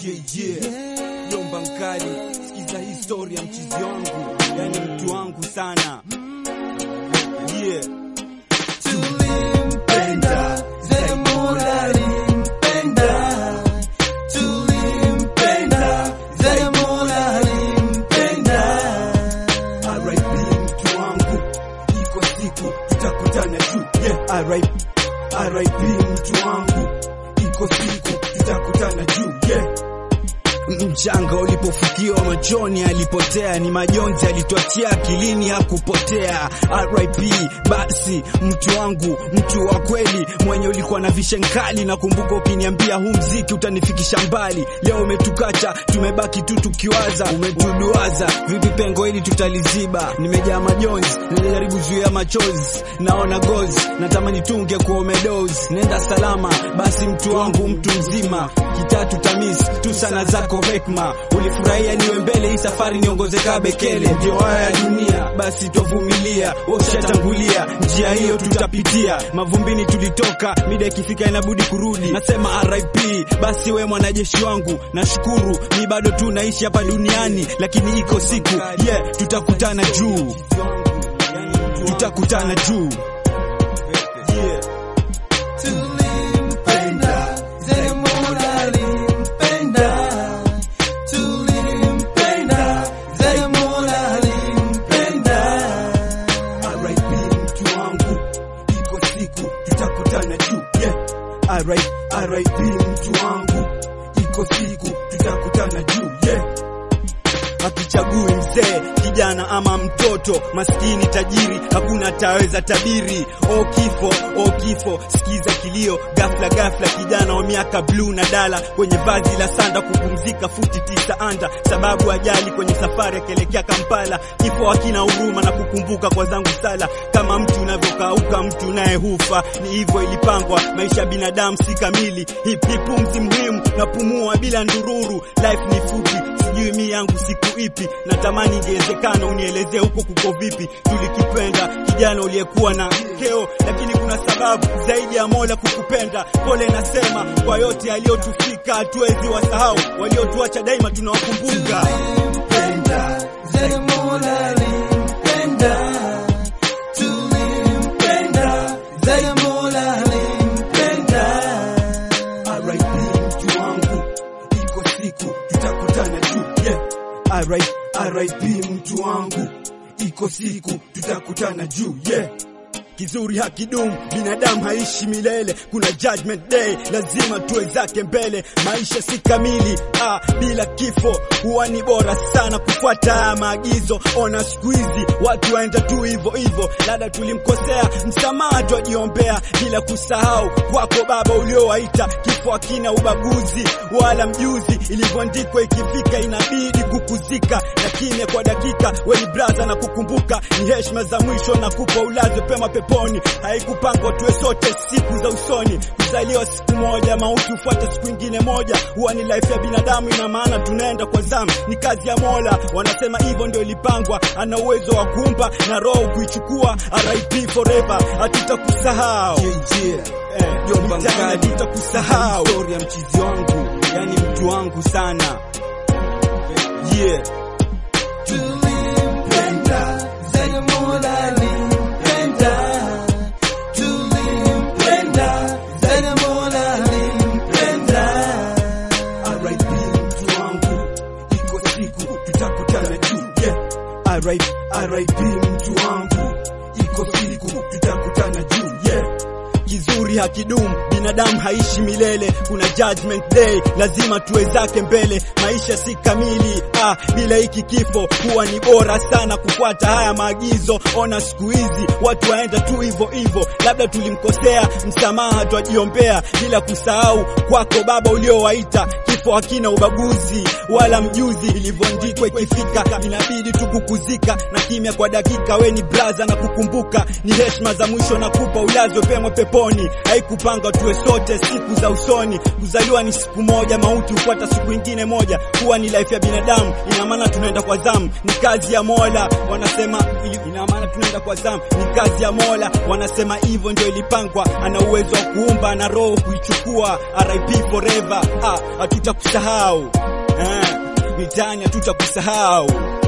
Yeah. Jomba Nkali, sikiza historia mchizi wangu, yani mtu wangu sana. Yeah. Tulimpenda zaidi Mola alimpenda, tulimpenda zaidi Mola alimpenda. RIP mtu wangu, iko siku tutakutana juu. Yeah. RIP, RIP mtu wangu, iko siku tutakutana juu. Yeah. Mchanga ulipofukiwa machoni alipotea, ni majonzi alituachia akilini hakupotea. RIP basi mtu wangu, mtu wa kweli mwenye ulikuwa na vishen kali. Nakumbuka ukiniambia huu mziki utanifikisha mbali. Leo umetukacha, tumebaki tu tukiwaza, umetuduaza vipi pengo hili tutaliziba. Nimejaa majonzi, najaribu zuia machozi, naona gozi, natamani tunge kwa umedozi. Nenda salama basi mtu wangu, mtu mzima, kitatu tamis tu sana zako hekma. Ulifurahia niwe mbele, hii safari niongoze kaa Bekele. Ndio haya ya dunia, basi twavumilia, ushatangulia njia hiyo tutapitia. Mavumbini tulitoka, mida ikifika inabudi kurudi. Nasema RIP basi we mwanajeshi wangu, nashukuru mi bado tu naishi hapa duniani, lakini iko siku yeah, tutakutana juu, tutakutana juu yeah. Tulimpenda zaidi Mola alimpenda, tulimpenda zaidi Mola alimpenda. RIP mtu wangu, iko siku tutakutana juu yeah. RIP, RIP mtu wangu, iko siku tutakutana juu yeah. Hatuchagui mzee, kijana ama mtoto, maskini tajiri, hakuna taweza tabiri. O kifo, o kifo, sikiza kilio ghafla ghafla, kijana wa miaka bluu na dala kwenye vazi la sanda, kupumzika futi tisa anda, sababu ajali kwenye safari akielekea Kampala. Kifo hakina huruma na kukumbuka kwa zangu sala, kama mtu unavyokauka, mtu naye hufa. Ni hivyo ilipangwa, maisha ya binadamu si kamili. Hip hip pumzi muhimu, napumua bila ndururu. Life ni fupi, sijui mi yangu siku ipi, natamani ingewezekana unielezee huko kuko vipi. Tulikipenda kijana uliyekuwa na keo, lakini kuna sababu zaidi ya Mola kukupenda. Pole nasema kwa yote aliyotufika, hatuwezi wasahau. Waliotuacha daima tunawakumbuka. Tulimpenda zaidi Mola alimpenda, tulimpenda zaidi Mola alimpenda. RIP mtu wangu, iko siku tutakutana juu yeah. RIP, RIP mtu wangu, iko siku tutakutana juu yeah. Kizuri hakidumu, binadamu haishi milele. Kuna judgment day, lazima tuwe zake mbele. Maisha si kamili ah, bila kifo huwa ni bora sana kufuata haya maagizo. Ona siku hizi watu waenda tu hivyo hivyo, labda tulimkosea, msamaha twajiombea, bila kusahau kwako Baba uliowaita. Kifo hakina ubaguzi wala mjuzi, ilivyoandikwa ikifika inabidi kukuzika, lakini kwa dakika weni braza na kukumbuka, ni heshima za mwisho na kupa ulaze pema peponi. Haikupangwa tuwe sote siku za usoni, kuzaliwa siku moja, mauti hufuata siku ingine moja. Huwa ni life ya binadamu, ina maana tunaenda kwa zamu, ni kazi ya Mola. Wanasema hivyo ndio ilipangwa, ana uwezo wa kuumba na roho kuichukua. RIP forever, hatutakusahau Eh, Jomba Nkali, tutakusahau. Historia mchizi wangu, yani mtu wangu sana yeah. Tulimpenda zaidi Mola alimpenda, tulimpenda zaidi Mola alimpenda. RIP mtu wangu, iko siku tutakutana juu yeah. RIP, RIP mtu wangu, iko siku tutakutana juu yeah. Kizuri hakidumu, binadamu haishi milele. Kuna judgment day, lazima tuwe zake mbele. Maisha si kamili ah, bila hiki kifo huwa ni bora sana kufuata haya maagizo. Ona siku hizi watu waenda tu hivyo hivyo, labda tulimkosea, msamaha twajiombea, bila kusahau kwako Baba uliowaita. Kifo hakina ubaguzi wala mjuzi, ilivyoandikwa ikifika inabidi tu kukuzika, na kimya kwa dakika. We ni braza na kukumbuka, ni heshima za mwisho na kupa ulazwe pema peponi. Haikupanga tuwe sote siku za usoni, kuzaliwa ni siku moja, mauti hufuata siku ingine moja. Huwa ni life ya binadamu, ina maana tunaenda kwa zamu, ni kazi ya Mola. Wanasema ina maana tunaenda kwa zamu, ni kazi ya Mola. Wanasema hivyo ndio ilipangwa, ana uwezo wa kuumba na roho kuichukua. RIP forever, ah, hatuta hatutakusahau eh, mitani hatutakusahau